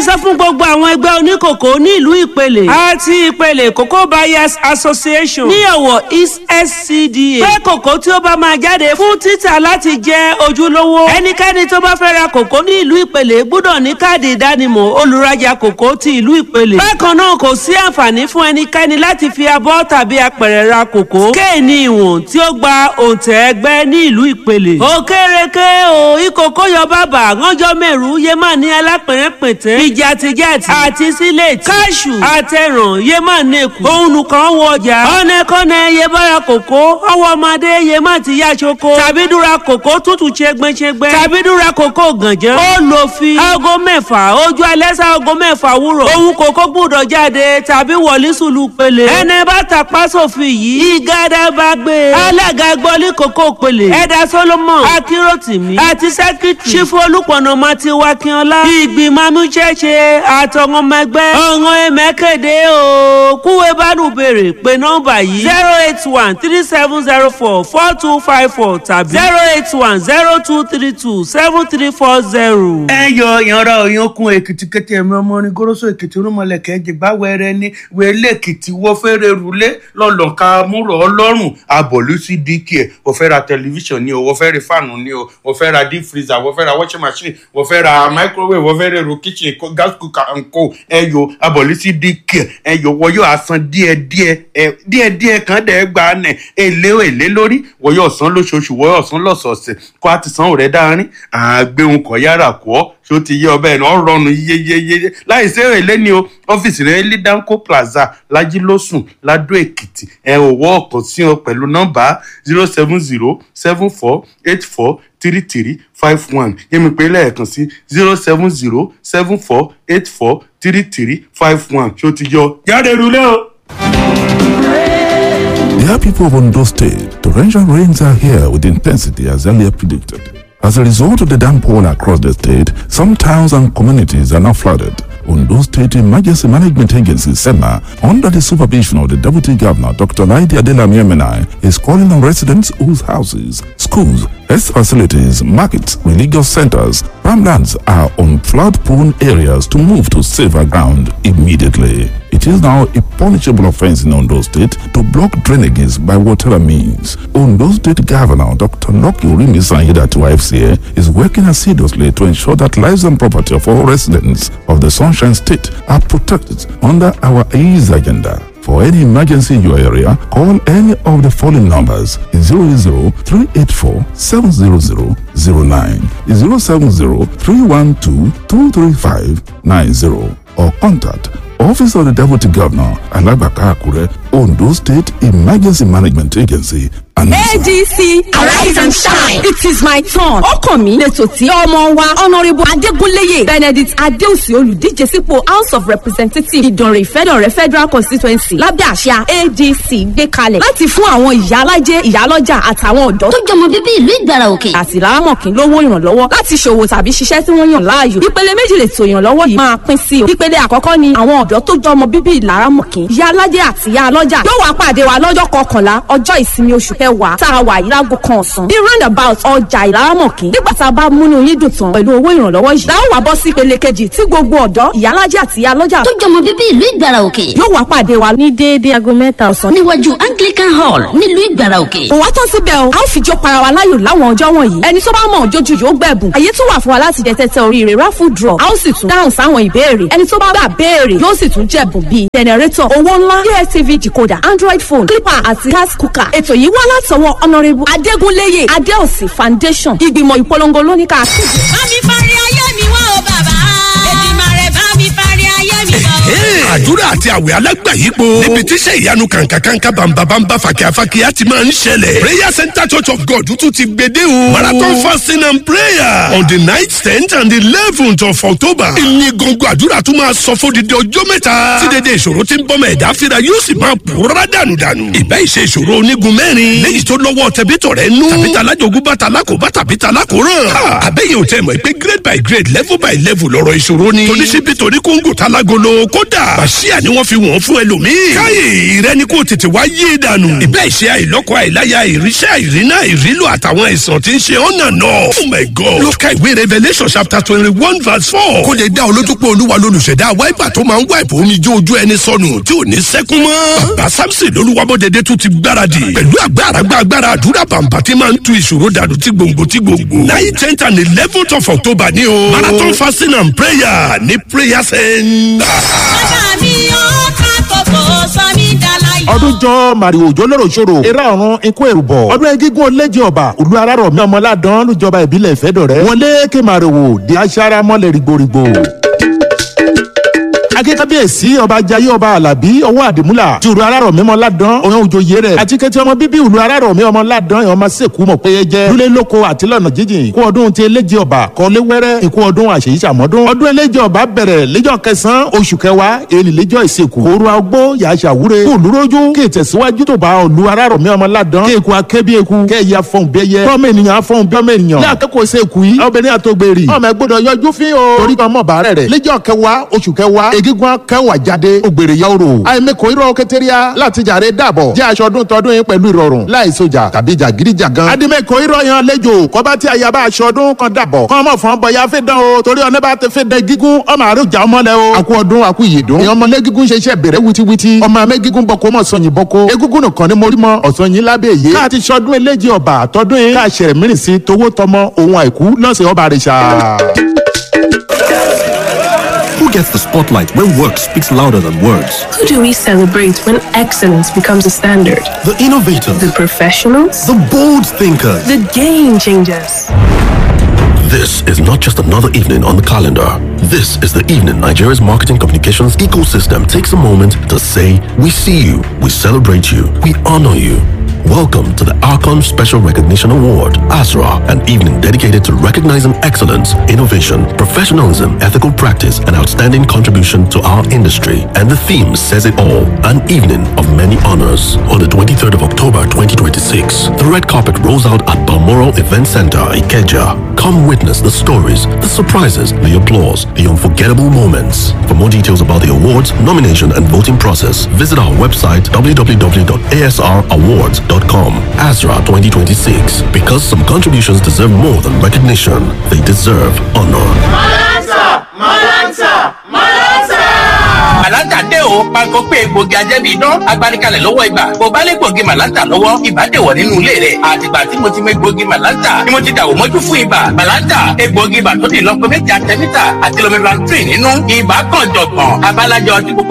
sọ fún gbogbo àwọn ẹgbẹ́ oníkòkó ní ìlú ìpele àti ìpele cocoa buyers association ní ọ̀wọ̀ east scda pé kòkó tí ó bá máa jáde fún títà láti jẹ́ ojúlówó ẹnikẹ́ni tó bá fẹ́ ra kòkó ní ìlú ìpele gbọ́dọ̀ ní káàdì ìdánimọ̀ olùrajà kòkó ti ìlú ìpele bákan náà kò sí àǹfààní fún ẹnikẹ́ni láti fi abọ́ tàbí apẹ̀rẹ̀ ra kòkó kéènì ìwọ̀n tí ó gba òǹtẹ̀ ẹgbẹ́ ní ìlú ìpele òkèrèké o ìkòkó yọ bàbà ránjọ mẹ́rù yémà ní alápẹ̀rẹ̀pẹ̀tẹ̀ ìjàtìjàtì àti sílẹ̀tì káṣù àtẹ̀ràn yémà nẹ́kù òun kan wọ ọjà ọ̀nẹ́kọ́nẹ́ yé bára kòkó ọwọ́ ọmọdé yémà ti yá ṣoko tàbí dúra kòkó tútù ṣẹgbẹ́ṣẹgbẹ́ tàbí dúra kòkó gànjẹ́ ó lò fi aago mẹ́fà ojú alẹ́ sá aago mẹ́fà wúrọ̀ òun kòkó gbúdọ̀ jáde tàbí wọlé sùlù pele ẹni bá tàpá sófin yìí ìgádà bá gbé alága gbọ́lí kòkó pele ẹ̀dá solomon akíròtìmí àti sẹ́kítì ṣífù olùpọ̀nà mati wakínọlá ìgbìmọ̀ amúṣẹ́ṣe àtọ̀wọ́n ọmọ ẹgbẹ́ ọ̀ràn ẹ̀mẹ́kẹ̀dẹ́ o kúwé bánú béèrè pé nọ́mbà yìí zero eight one three seven zero four four two five four tàbí zero eight one zero two three two seven three four zero. ẹ yọ ìyanra òyankun èkìtì kété ẹ̀mí ọmọ orin goroso èkìtì rúmọlẹ̀kẹ́ jìgbà wẹrẹ ní wẹlé èkìtì wọ́n fẹ́rẹ̀ rúlé lọ́lọ́ka múrò ọlọ́run abọ̀lú sí dk ẹ̀ wọ́n fẹ́ ra tẹlifíṣàn ni o wọ́n fẹ́ ra fáànù ni o wọ́n fẹ́ ra deep freezer wọ́n fẹ́ ra washing machine wọ́n fẹ́ ra microwave wọ́n fẹ́ ra èrò kitchen ko- gas cooker and co ẹ yọ abọ̀lú sí dk ẹ yọ wọ́n yóò san díẹ̀díẹ̀ ẹ díẹ̀díẹ̀ kan dẹ̀ gba nẹ̀ èlé èlé lórí wọ́n yóò san lóṣooṣù wọ́n yóò san lọ́sọ̀ọ̀sẹ̀ kó a ti san òrẹ́ dáárín àgbéhùn kọ̀ yára kọ́ ṣó ti yé ọbẹ̀ náà rọrùn yéyéyé láì sí èlé ni o ọ́fíìsì rẹ̀ ní danco plaza lajilósùn ladó èkìtì ẹ ò wọ́ ọ̀kan sí ọ pẹ̀lú nọ́mbà zero seven zero seven four eight four three three five one yẹ́mi pé lẹ́ẹ̀kan sí zero seven zero seven four eight four three three five one ṣó ti yọ jáde rúlé o. Dear people of Ondo State, torrential rains are here with intensity as earlier predicted. As a result of the downpour across the state, some towns and communities are now flooded. Ondo State Emergency Management Agency, SEMA, under the supervision of the Deputy Governor, Dr. Laidi Adelami Emenai, is calling on residents whose houses, schools, health facilities, markets, religious centers, farmlands are on flood-prone areas to move to safer ground immediately. It is now a punishable offense in Ondo State to block drainages by whatever means. Ondo State Governor Dr. Loki Urimi Sanyida to FCA is working assiduously to ensure that lives and property of all residents of the Sunshine State are protected under our ease agenda. For any emergency in your area, call any of the following numbers 080 384 700 09, 070 312 235 90, or contact Office of the Deputy Governor, Alabaka Akure, Ondo State Emergency Management Agency, and ADC Arise and Shine. It is my turn. Ọkàn mi lẹ́tọ̀ tí ọmọ wa Honourable Adégúnléyè Benedict Adéòsì olùdíje sípò House of Representatives Ìdànrè Ìfẹ́dọ̀rẹ́ Federal Constituency lábẹ́ àṣà ADC gbé kalẹ̀ láti fún àwọn ìyá alájẹ ìyálọ́jà àtàwọn ọ̀dọ́ tó jọmọ bíbí ìlú ìgbàrà òkè. àti lárámọ̀kín lówó ìrànlọ́wọ́ láti ṣòwò tàbí ṣiṣẹ́ tí wọ́n yàn láàyò. ìpele méjì lè tó ìrànlọ́wọ́ yìí máa pín sí o. ìpele àkọ́kọ́ ni àwọn ọ̀dọ́ tó jọmọ bíbí ìlárámọ̀kín ìyá alájẹ àti ìyá alọ́jà yóò wá pàdé wa lọ́jọ́ kọkànlá ọjọ́ ìsinmi oṣù kẹwàá tá a wà yìí láago kan ọ̀sán ní roundabout ọjà ìlárámọ̀kín nígbà tá a bá múnú yín dùn tán pẹ̀lú owó ìrànlọ́wọ́ yìí láwọn wá bọ́ sí ìpele kejì tí gbogbo ọ̀dọ́ ìyá alájẹ àti ìyá alọ́jà tó jọmọ bíbí ìlú ìgbàrà òkè. yóò wá pàdé wa ní déédéé aago mẹ́ta ọ̀sán níwájú anglican hall nílùú ìgbàrà òkè. kò wá tán síbẹ̀ o a ó fi jó para wa láyò láwọn ọjọ́ wọ̀nyí ẹni tó bá mọ̀ jójú yóò gbẹ̀bùn àyè tún wà fún wa láti jẹ tẹ́tẹ́ oríire raffle draw a ó sì tún dáhùn sáwọn ìbéèrè ẹni tó bá gbà béèrè yóò sì tún jẹ̀bùn bíi jẹnẹrétọ̀ owó ńlá dstv decoder android phone clipper àti gas cooker ètò yìí wá látọwọ́ honourable adégúnléyè adéòsì foundation ìgbìmọ̀ ìpolongo lóníkà kéde. bá mi parí ayé mi wá o bàbá. Èdìmàrè bá mi parí ayé mi wá o. àdúrà àti àwẹ̀ alágbàyípo níbi tíṣẹ́ ìyanu kàǹkàkàǹkà bàǹbàǹbà fàkíyàfàkíyà ti máa ń ṣẹlẹ̀ prayer center church of god tún ti gbede o marathon fasting and prayer on the night tenth and eleventh of october ìní gbọ̀ngàn àdúrà tún máa sọ fún dídí ọjọ́ mẹ́ta tí dédé ìṣòro ti ń bọ́ mọ́ ẹ̀dá fira yóò sì máa pòórá dànù dànù ìbá ìṣe ìṣòro onígun mẹ́rin léyìí tó lọ́wọ́ tẹ̀bítọ̀ rẹ̀ nú tàbí talájogún bá talákòóbá tàbí talákòóràn àbẹ́yẹ̀ ò tẹ̀ mọ̀ pé grade by grade level by level lọ́rọ̀ ìṣòro ni toníṣíbí toní kóńgò talágolo kódà bàṣíà ni wọ́n fi wọ́n fún ẹlòmíì. káyè ìrẹ́ni kò tètè wá yé dànù. ìbẹ́ ìṣe àìlọ́kọ àìláya ìríṣẹ́ àìrínà ìrílò àtàwọn àìsàn tí ń ṣe ọ̀nà náà. oh my god ló ka ìwé revelation chapter twenty one verse four. kó lè dá olójú pé olúwa lolùṣẹ̀dá wáìpà tó máa ń wáìpà omi jó ojú ẹni sọnù tí ò ní sẹ́kún mọ́. bàbá samson lolúwabọ̀dẹ̀dẹ̀ tún ti gbáradì pẹ̀lú agbára agbára àdúrà bàǹbà tí máa ń tu ìṣòro dànù tí gbòǹgbò tí gbòǹgbò. nine tenth and eleventh of october ni o. marathon fasting and prayer ní prayer center. bàbá mi ó ká kókó sọ mí dáláyọ̀. ọdún jọ màrìwò jólóró ṣòro eré ọ̀run ikú èrùbọ̀ ọdún egígún olóje ọba òlu arárọ̀ mi ọmọládán lójọba ìbílẹ̀ ìfẹ́dọ̀rẹ́ wọlé ké màrìwò di aṣáára mọ́lẹ̀ rìgbòrìgbò akíkábíyèsí ọba jayé ọba alábí ọwọ́ àdìmúlà ti ìlú arárọ̀ mímọ́ ládán òun òjòyè rẹ̀ àti kété ọmọ bíbí ìlú arárọ̀ mi ọmọ ládán ìwọ̀n máa sèkú mọ̀ pé jẹ́ lulẹ̀ lóko àti lọ́nà jíjìn kú ọdún ti eléje ọba kọ́lé wẹ́rẹ́ ikú ọdún àṣeyí sàmọ́dún ọdún eléje ọba bẹ̀rẹ̀ lẹ́jọ́ kẹsàn-án oṣù kẹwàá èlì lẹ́jọ́ ìsìnkú kóru agbó yàtsà wúre kó olúrójú kí ìtẹ̀síwájú tó bá olú arárọ̀ mi ọmọ ládán kí eku akẹ́bí eku kẹ́ ẹ̀yà fọ̀n bẹ́yẹ kọ́mọ ènìyàn fọ̀n bí ọmọ ènìyàn ní akẹ́kọ̀ọ́ sẹ́kù yìí obìnrin àtògbèrè ọmọ ẹgbọ́dọ̀ yọjú fín o torí kan mọ̀ bàárẹ̀ rẹ̀ lẹ́jọ́ kẹwàá oṣù kẹwàá egígun kẹwàá jáde ògbèrè yà orò àìmẹkọ irọ́ kẹtẹríà láti jàre dàbọ̀ jẹ́ aṣọ ọdún tọdún yín pẹ̀lú ìrọ̀rùn láì sojà tàbí jàgídíjàgan adimẹkọ irọ́ yan lẹ́jọ́ kọ́ba tí ayaba aṣọ ọdún kan dàbọ̀ kọ́ ọmọ fún bọ̀yá fẹ́ dán o torí ọ̀nẹ́ bá ti fẹ́ dẹ gígùn ọmọ àrùjà ọmọlẹ o àkú ọdún àkú ìyèdún ìyẹn ọmọlẹ gígùn ṣe iṣẹ́ bẹ̀rẹ̀ witiwiti ọmọ amẹ gígùn bọkọ mọ sọyìn bọkọ egúngún nìkan ni mo rí mọ ọ̀sán yín lábẹ́ èyí káà ti ṣọdún eléjì ọba àtọdún yín káà ṣẹ̀rẹ̀ mìíràn sí towó tọmọ ohun àìkú lọ́sẹ̀ ọba àrẹ̀ṣà. Who gets the spotlight when work speaks louder than words? Who do we celebrate when excellence becomes a standard? The innovators, The professionals? the bold thinkers. The game changers. This is not just another evening on the calendar. This is the evening Nigeria's marketing communications ecosystem takes a moment to say, We see you, we celebrate you, we honor you. Welcome to the Archon Special Recognition Award, ASRA, an evening dedicated to recognizing excellence, innovation, professionalism, ethical practice, and outstanding contribution to our industry. And the theme says it all an evening of many honors. On the 23rd of October 2026, the red carpet rolls out at Balmoral Event Center, Ikeja. Come witness the stories, the surprises, the applause, the unforgettable moments. For more details about the awards, nomination, and voting process, visit our website www.asrawards.com. ASRA 2026. Because some contributions deserve more than recognition, they deserve honor. màláńtà dé o panko pé egbògi ajẹ́bi idán agbanikalẹ̀ lọ́wọ́ ibà kò bá lè gbògi màláńtà lọ́wọ́ ibà dèwọ̀ nínú ilé rẹ̀ àtìgbà tí mo ti mọ egbògi màláńtà ni mo ti dàwọ̀ mọ́jú fún ibà màláńtà egbògi ibà tó di lọ́pọ̀ méjì àtẹ́mítà àti lomivantrin nínú ibà kan jọ̀gbọ̀n abalajọ tí gbogbo